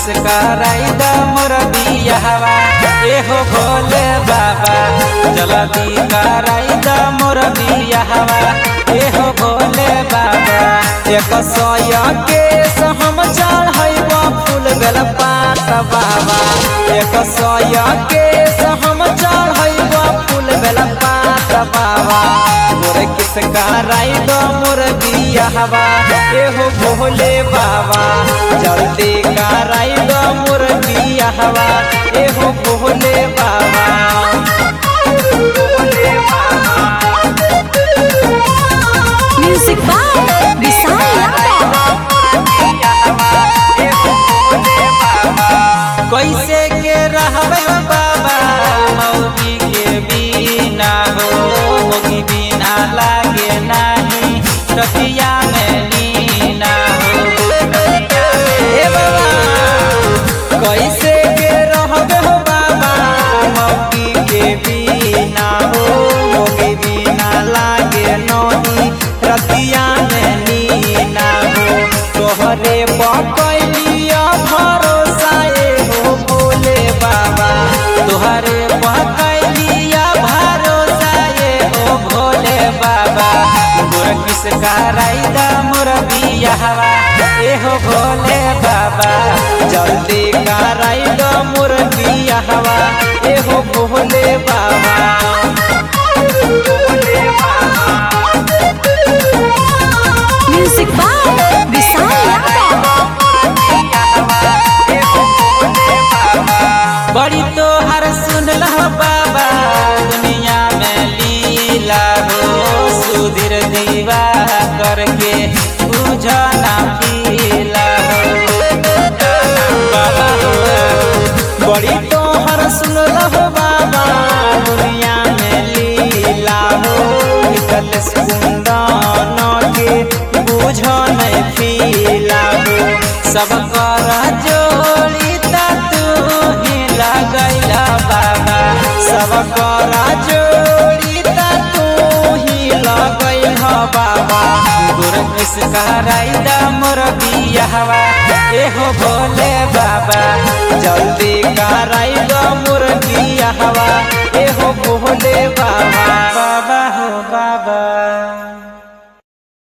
कराई the more बियाहवा एहो भोले बाबा जल्दी कराई द मोर बियाहवा एहो भोले बाबा एक सय के हम चढ़ैब फूल बेल पात बाबा एक सय के हम चढ़ैब फूल बेल पात बाबा मोर किस कराई द मोर बियाहवा एहो भोले बाबा जल्दी कराई द मोर बियाहवा एहो भोले बाबा Music by Vishal Yadav. कैसे के रहबे बाबा मौगी के बिना हो मौगी बिना लागे नाही रतिया में नीना हो ए बाबा कैसे के रहबे हो बाबा मौगी के बिना हो मौगी बिना लागे नही रतिया में नीना हो तोहरे पकैलिया भरोसा ए हो भोले बाबा तोहरे पकैलिया भरोसा ए हो भोले बाबा मोर किस कराई दा मोर बियाहवा ए हो भोले बाबा जल्दी कराई दा मोर बियाहवा ए हो भोले बाबा Music by Vishal Yadav. बड़ी तोहर सुनल बाबा दुनिया में लीला हो सुधीर दीवा करके बुझना पीला हो बाबा हो बड़ी तोहर सुनल बाबा दुनिया में लीला हो निकल सुंदन के बुझ नहीं पीला हो सब कर जोड़ी ता तू ही लगैला बाबा सब कर जोड़ी ता तू ही लगैल बाबा गुर किस कराई दा मोर बियाहवा एहो भोले बाबा जल्दी कराई दा मोर बियाहवा